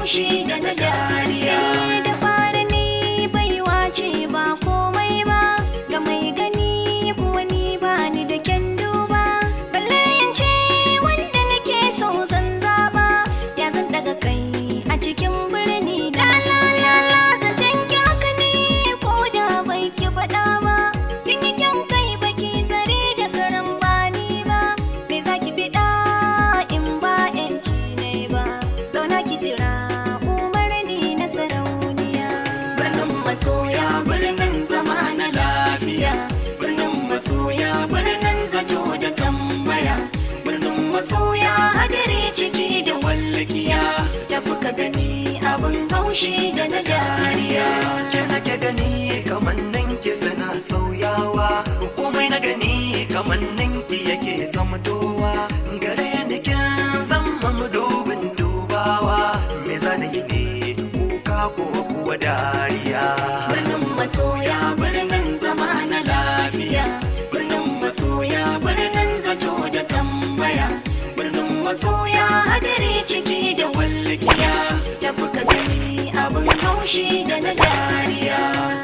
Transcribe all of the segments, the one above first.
haushi da na dariya da fara ni baiwa ce ba komai ba ga mai gani kuwa ni ba ni da kyan duba balle in ce wanda nake so zan zaba ya zan daga kai a cikin birni da masoya zancen ki haka ne ko da bai ki faɗa ba kin yi kyan kai baki zare da karan bani ba me za ki fiɗa in ba yanci ne ba zauna ki jira umarni na sarauniya birnin masoya birnin zama na lafiya birnin masoya birnin zato da tambaya birnin masoya hadari ciki da wallakiya tafi ka gani abin haushi da na dariya ke nake gani kamannin ki suna sauyawa komai na gani kamannin ki yake zamtowa gare ni kin zama madubin dubawa me zan yi ne kuka ko kuwa dariya birnin masoya birnin zama na lafiya birnin masoya birnin zato da tambaya birnin masoya hadari ciki da wallakiya tafi ka gani abin haushi da na dariya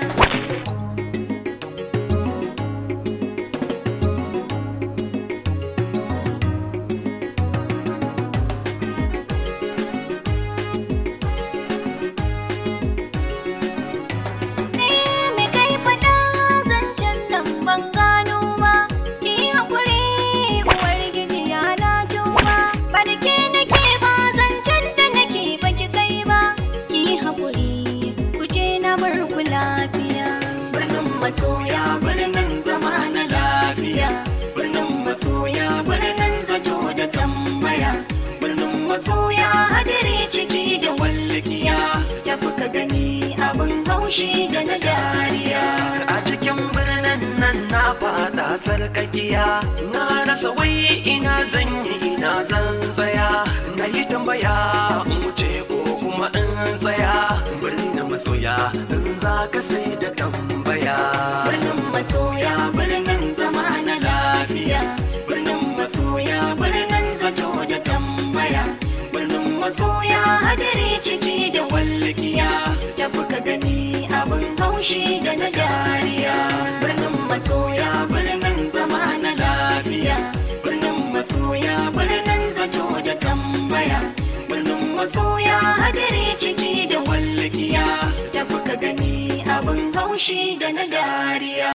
me kai faɗa zancen nan ban gano ba ki haƙuri uwar gidi ya na tuba ba da ke nake ba zancen da nake ba ki kai ba ki haƙuri ku je na bar ku lafiya birnin masoya birnin zama na lafiya birnin masoya birnin zato da tambaya birnin masoya hadari ciki da wallakiya tafi ka gani abin haushi da na dariya a cikin birnin nan na fada sarkakiya na rasa wai ina zan yi ina zan tsaya na yi tambaya in wuce ko kuma in tsaya birnin masoya in za ka sai da tambaya birnin masoya birnin zama na lafiya birnin masoya birnin zato da tambaya birnin masoya hadari ciki da wallakiya tafi ka gani abin haushi da na dariya birnin masoya birnin zama na lafiya birnin masoya birnin zato da tambaya birnin masoya hadari ciki da wallakiya tafi ka gani abin haushi da na dariya